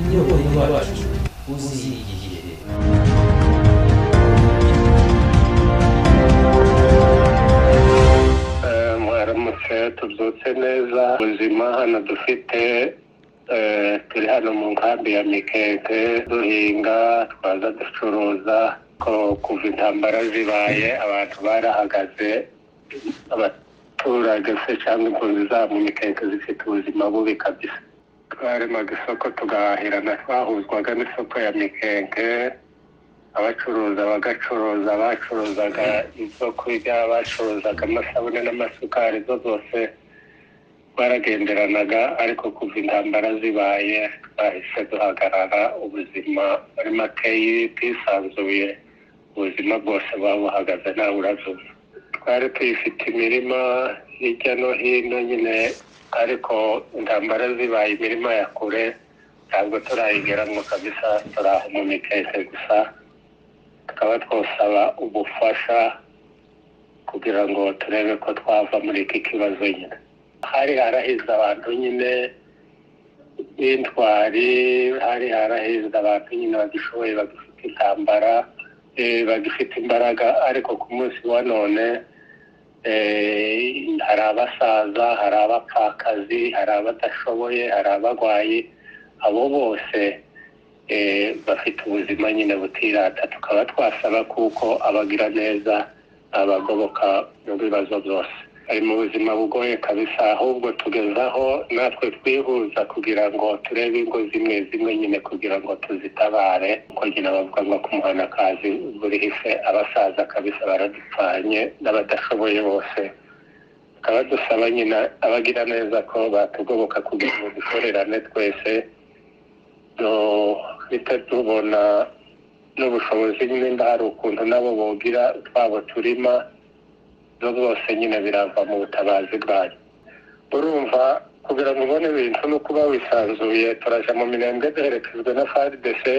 iyo uyu wacu uzigiye mwaramutse tubyutse neza ubuzima hano dufite eh, turi hano mu nkambi ya mikeke duhinga twaza ducuruza ko kuva intambara zibaye abantu barahagaze abaturage se cyangwa impunzi zabo mu mikeke zifite ubuzima bubi kabisa twaremaga isoko tugahahirana twahuzwaga n'isoko ya mikeke abacuruza bagacuruza bacuruzaga ibyo kurya bacuruzaga amasabune n'amasukari zo zose baragenderanaga ariko kuva intambara zibaye twahise duhagarara ubuzima muri makeyi bwisanzuye ubuzima bwose buba buhagaze nawe urazuba twari tuyifite imirima hirya no hino nyine ariko intambara zibaye imirima ya kure ntabwo turayigeramo kabisa turi aho mu mikeke gusa tukaba twasaba ubufasha kugira ngo turebe ko twava muri iki kibazo nyine hari harahizwe abantu nyine b'intwari hari harahizwe abantu nyine bagishoboye bagifite intambara eh, bagifite imbaraga ariko ku munsi wa none eh, hari abasaza hari abapfakazi hari abadashoboye hari abarwayi abo bose eh, bafite ubuzima nyine butirata tukaba twasaba kuko abagira neza abagoboka mu bibazo byose bari mu buzima bugoye kabisa ahubwo tugezaho natwe twihuza kugira ngo turebe ingo zimwe zimwe nyine kugira ngo tuzitabare kuko nyine bavuga ngo ku muhanakazi buri hise abasaza kabisa baradupfanye n'abadashoboye bose tukaba dusaba nyine abagira neza ko batugoboka kugira ngo dukorerane twese duhita tubona n'ubushobozi nyine hari ukuntu nabo bogira twabo turima ibyo byose nyine birava mu butabazi bwanyu urumva kugira ngo ubone ibintu no kuba wisanzuye turaja mu mirenge duherekejwe na faridese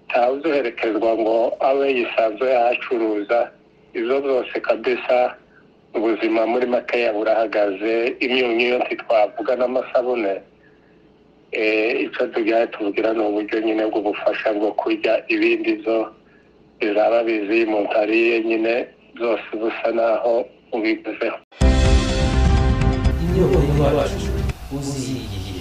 ntawe uduherekezwa ngo abe yisanzuye ahacuruza ibyo byose kabisa ubuzima muri makeya burahagaze imyunyu yose twavuga n'amasabune Eh, icyo tujya tubwira ni uburyo nyine bw'ubufasha bwo kurya ibindi zo bizaba biziye mu ntariye nyine zose busa naho ubiguzeho iyo uyu wacu uzigiye